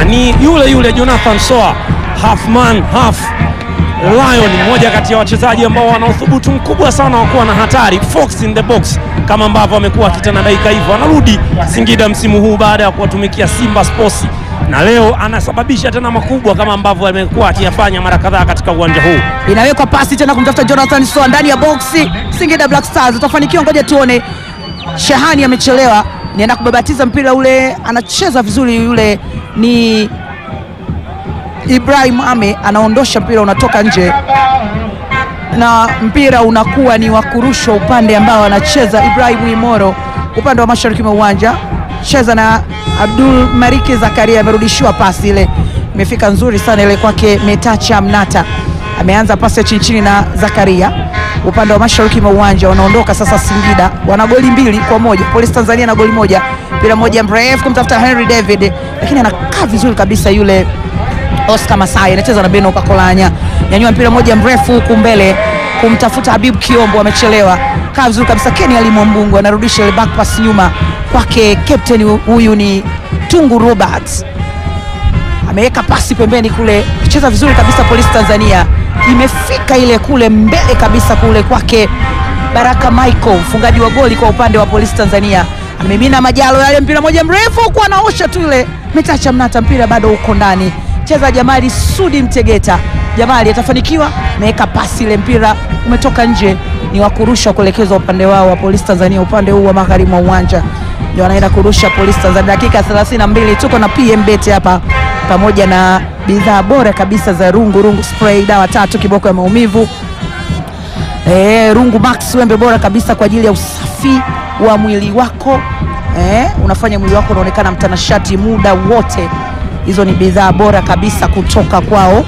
sana, ni yule yule Jonathan Soa, half man half lion, mmoja kati ya wachezaji ambao wana uthubutu mkubwa sana wa kuwa na hatari, fox in the box, kama ambavyo amekuwa akitendadaika hivyo. Anarudi Singida msimu huu baada ya kuwatumikia Simba Sports na leo anasababisha tena makubwa kama ambavyo amekuwa akiyafanya mara kadhaa katika uwanja huu. Inawekwa pasi tena kumtafuta Jonathan Soa ndani ya boksi. Singida Black Stars utafanikiwa, ngoja tuone. Shahani amechelewa, nienda kubabatiza mpira ule, anacheza vizuri yule, ni Ibrahim Ame anaondosha mpira, unatoka nje na mpira unakuwa ni wa kurushwa upande ambao anacheza Ibrahim Imoro upande wa mashariki mwa uwanja, cheza na Abdul Mariki Zakaria, amerudishiwa pasi ile, imefika nzuri sana ile kwake Metacha Mnata, ameanza pasi ya chini chini na Zakaria upande wa mashariki mwa uwanja. Wanaondoka sasa, Singida wana goli mbili kwa moja, Polisi Tanzania na goli moja, mpira moja mrefu kumtafuta Henry David, lakini anakaa vizuri kabisa yule Oscar Masai anacheza na Beno Kakolanya, nyanyua mpira moja mrefu huku mbele kumtafuta Habib Kiombo, amechelewa. Kaa vizuri kabisa, Ken Ali Mwambungu anarudisha ile back pass nyuma kwake, captain huyu ni Tungu Roberts, ameweka pasi pembeni kule, cheza vizuri kabisa. Polisi Tanzania imefika ile kule mbele kabisa kule kwake Baraka Michael, mfungaji wa goli kwa upande wa Polisi Tanzania, amemimina majalo yale, mpira moja mrefu huku anaosha tu ile Metacha Mnata, mpira bado uko ndani cheza Jamali Sudi Mtegeta. Jamali atafanikiwa, ameweka pasi ile, mpira umetoka nje, ni wa kurusha kuelekezwa upande wao wa Polisi Tanzania, upande huu wa magharibi mwa uwanja ndio anaenda kurusha Polisi Tanzania. Dakika 32 tuko na PM Bet hapa pamoja na bidhaa bora kabisa za rungu rungu spray, dawa tatu, kiboko ya maumivu e, rungu max, wembe bora kabisa kwa ajili ya usafi wa mwili wako e, unafanya mwili wako unaonekana mtanashati muda wote hizo ni bidhaa bora kabisa kutoka kwao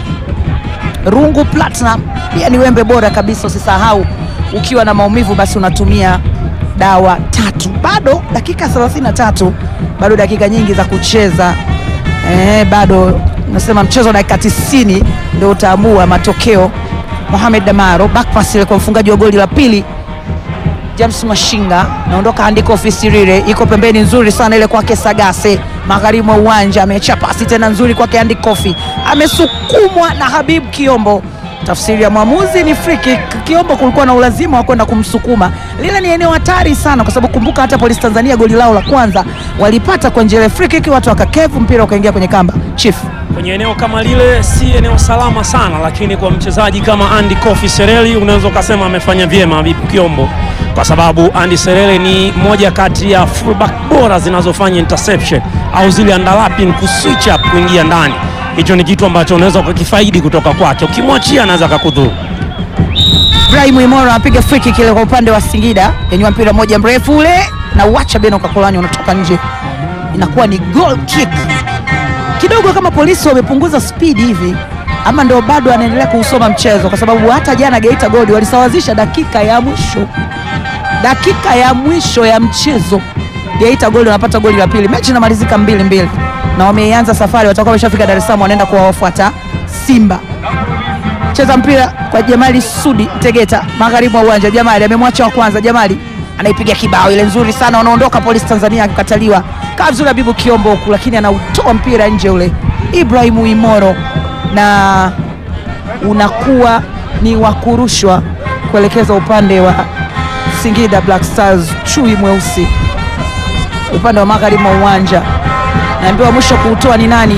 Rungu Platinum. Pia ni wembe bora kabisa, usisahau ukiwa na maumivu basi unatumia dawa tatu. Bado dakika 33, bado dakika nyingi za kucheza eh, bado nasema mchezo wa dakika 90 ndio utaamua matokeo. Mohamed Damaro backpass ile kwa mfungaji wa goli la pili James Mashinga naondoka, andiko ofisi rire iko pembeni, nzuri sana ile kwake Sagase, magharibi mwa uwanja, ameacha pasi tena nzuri kwake Andy Kofi, amesukumwa na Habib Kiombo. Tafsiri ya mwamuzi ni free kick. Kiombo kulikuwa na ulazima wa kwenda kumsukuma, lile ni eneo hatari sana, kwa sababu kumbuka, hata Polisi Tanzania goli lao la kwanza walipata kwa njia ya free kick, watu wakakevu, mpira ukaingia kwenye kamba. Chief Kwenye eneo kama lile si eneo salama sana, lakini kwa mchezaji kama Andy Kofi Sereli unaweza ukasema amefanya vyema Habib Kiombo, kwa sababu Andy Sereli ni moja kati ya fullback bora zinazofanya interception au zile underlapping kuswitch up kuingia ndani. Hicho ni kitu ambacho unaweza ukakifaidi kutoka kwake, ukimwachia anaweza akakudhuru. Ibrahim Imoro anapiga free kick ile kwa upande wa Singida, yenywa mpira mmoja mrefu ule na uacha Beno Kakolani unatoka nje, inakuwa ni goal kick. Kidogo kama polisi wamepunguza speed hivi, ama ndio bado anaendelea kuusoma mchezo, kwa sababu hata jana Geita Gold walisawazisha dakika ya mwisho, dakika ya mwisho ya mchezo Geita Gold wanapata goli la pili, mechi inamalizika mbili mbili, na wameanza safari, watakuwa wameshafika Dar es Salaam, wanaenda kuwafuata Simba. Cheza mpira kwa Jamali Sudi Tegeta, magharibi mwa uwanja. Jamali amemwacha wa kwanza, Jamali anaipiga kibao ile nzuri sana, wanaondoka Polisi Tanzania akikataliwa. Kaa vizuri Habibu Kiombo huku, lakini anautoa mpira nje ule Ibrahimu Imoro, na unakuwa ni wa kurushwa kuelekeza upande wa Singida Black Stars. Chui mweusi upande wa magharibi mwa uwanja, naambiwa mwisho kuutoa ni nani?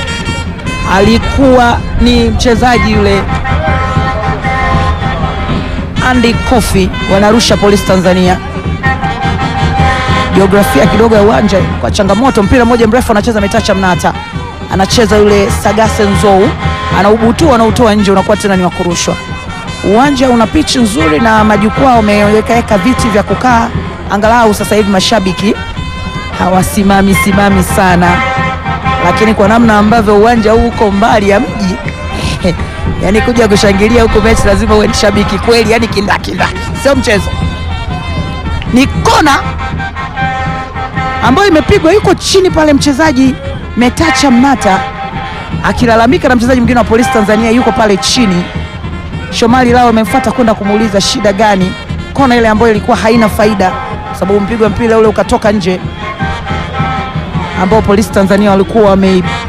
Alikuwa ni mchezaji yule Andy Kofi. Wanarusha Polisi Tanzania. Jiografia kidogo ya uwanja kwa changamoto. Mpira mmoja mrefu anacheza Metacha Mnata, anacheza yule Sagase Nzou, anaubutua anautoa nje, unakuwa tena ni wa kurushwa. Uwanja una pichi nzuri na majukwaa wamewekaweka viti vya kukaa, angalau sasa hivi mashabiki hawasimami simami sana, lakini kwa namna ambavyo uwanja huu uko mbali ya mji yani kuja kushangilia huku mechi lazima uwe ni shabiki kweli, yani kindakindaki, sio mchezo. Ni kona ambayo imepigwa, yuko chini pale mchezaji Metacha Mnata akilalamika na mchezaji mwingine wa Polisi Tanzania yuko pale chini. Shomali lao amemfuata kwenda kumuuliza shida gani, kona ile ambayo ilikuwa haina faida, sababu mpigwa mpira ule ukatoka nje, ambao Polisi Tanzania walikuwa wamei